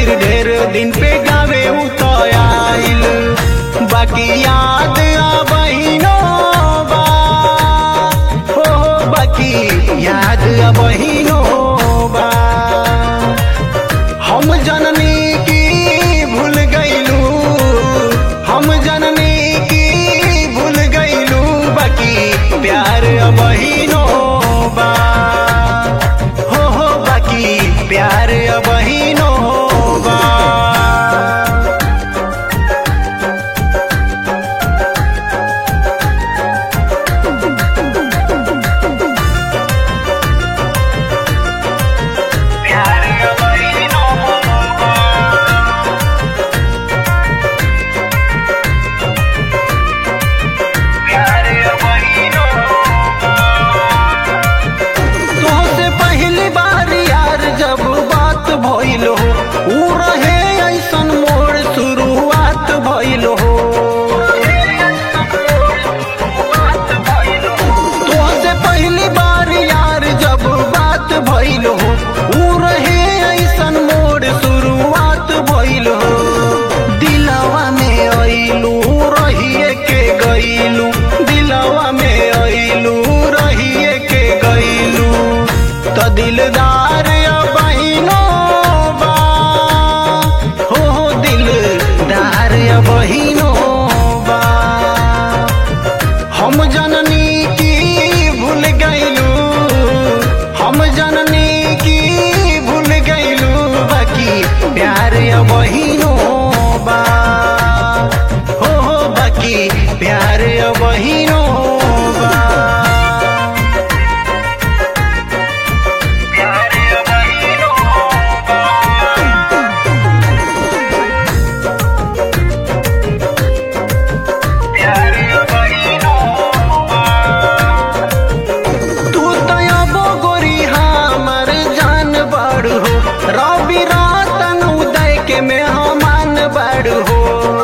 खातिर ढेर दिन पे गावे उतयाइल बाकी याद बहिनो बा हो बाकी याद बहिनो बा हम जननी की भूल गईलू हम जननी की भूल गईलू बाकी प्यार बहिनो बा हो हो बाकी प्यार बहिनो बा प्यार बहिनो बा प्यार बहिनो तोहसे पहली बार यार जब बात भइल हो ऊ रहे ऐसन मोर शुरुआत भइल हो तोहसे पहली बार यार जब बात भइल हो ऊ रहे ऐसन मोर शुरुआत भइल हो दिलवा में अइलू रहिए के गइलू दिलवा में अइलू रहिए के गइलू त दिलदार बहिनो बा हो हो दिलदार बहिनो बा हम जननी की भूल गईलू हम जननी की भूल गईलू बाकी प्यार बहिनो बा हो हो बाकी प्यार बहिनो बा प्यार बहिनो बा प्यार बहिनो तू तयबो गोरी हमर जान बड़ हो रवि रातन उदय के में हमान बड़ हो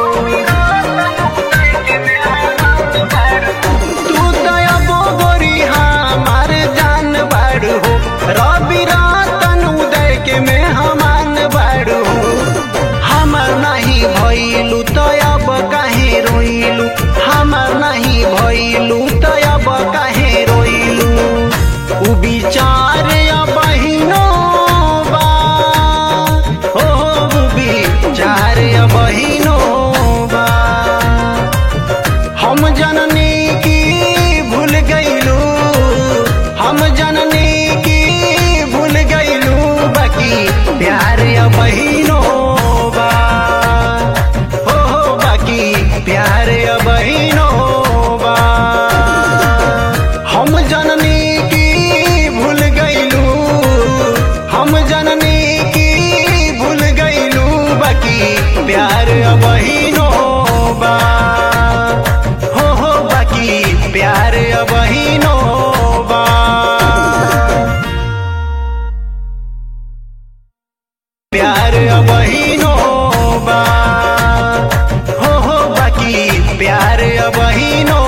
तू तयबो गोरी हमर जान बड़ हो रवि रातन उदय के में हमान बड़ हो हमर नहीं भइलू तो अब काहे रोइलू हमर नहीं भइलू तो अब काहे रोइलू उ विचार बहिनो बा हो उ विचार बहिनो बा हम जननी की भूल गईलू हम जननी की भूल गईलू बाकी प्यार बहिनो बा हो हो बाकी प्यार बहिनो बा हम जननी की भूल गईलू हम जननी की भूल गईलू बाकी प्यार बहिनो बा हो हो बाकी प्यार बहिनो बा प्यार बहिनो बा हो हो बाकी प्यार बहिनो